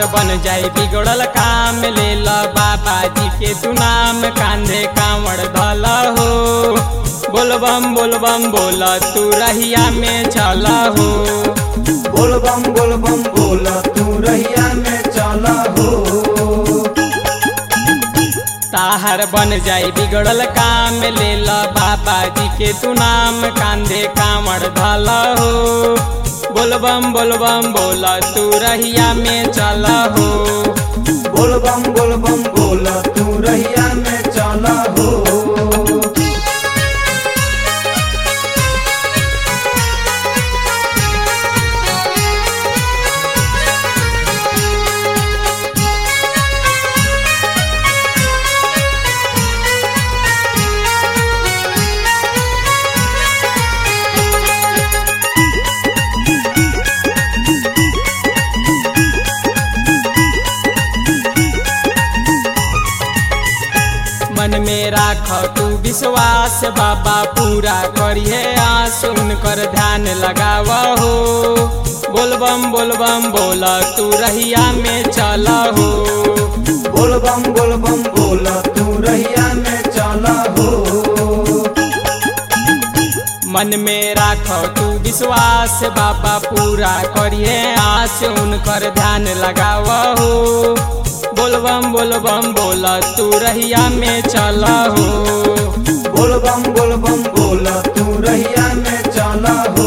ताहर बन जाए बिगड़ल काम ले ल बाबा जी के तू नाम कांधे कांवड़ धल हो बोलबम बोलबम बोल तू रहिया में चल हो बोल बम बोल बम बोल तू रहिया में चला हो ताहर बन जाए बिगड़ल काम ले ल बाबा जी के तू नाम कांधे कांवड़ धल हो बोलबम बोलबम बोल तू रहिया में चल हो बोल बम बोल बम बोल तू रहिया में चला हो मन में राख तू विश्वास बाबा पूरा करिए आस उनकर ध्यान लगाव हो बोलबम बोलबम बोल तू रहिया में चल हो बोल बम बोल बम बोल तू रहिया में चला हो मन में राख तू विश्वास बाबा पूरा करिए आस उनकर ध्यान लगाव हो बोलबम बोलबम बोल तू रहिया में चल हो बोल बम बोल बम बोल तू रहिया में चला हो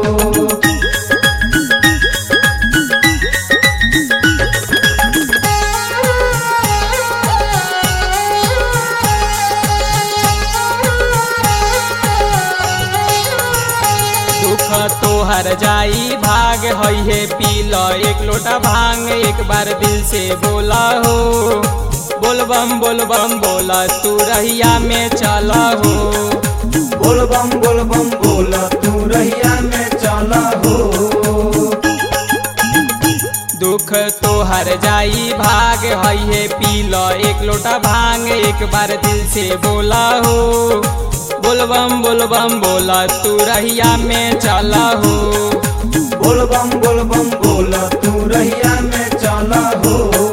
दुख तोहर जाई भाग हई है पी ल एक लोटा भांग एक बार दिल से बोला हो बोलबम बोलबम बोला तू रहिया में चला हो बोल बम बोल बम बोल तू रहिया में चला हो दुख तोहर जाई भाग हई है पी ल एक लोटा भांग एक बार दिल से बोला हो बोलबम बोलबम बोला तू रहिया में चला हो बोल बम बोल बम बोल तू रहिया में चला हो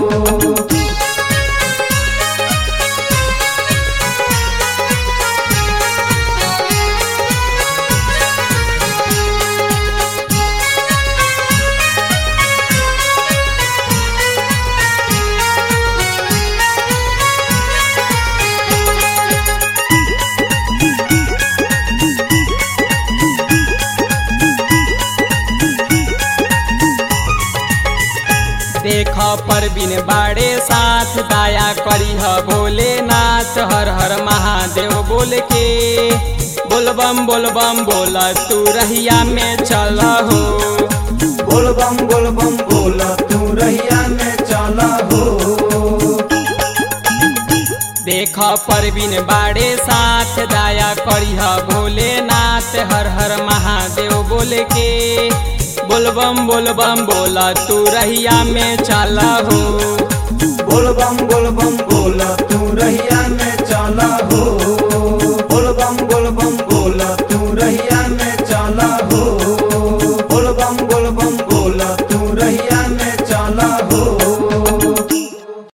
देख पर बिन बाड़े साथ दाया करी ह भोलेनाथ हर हर महादेव बोल के बोलबम बोलबम बोल तू रहिया में चल हो बोल बम बोल बम बोल तू रहिया में चला हो देख पर बिन बाड़े साथ दाया करी ह भोलेनाथ हर हर महादेव बोल के बोलबम बोलबम बोल तू रहिया में चल हो बोल बम बोल बम बोल तू रहिया में चला हो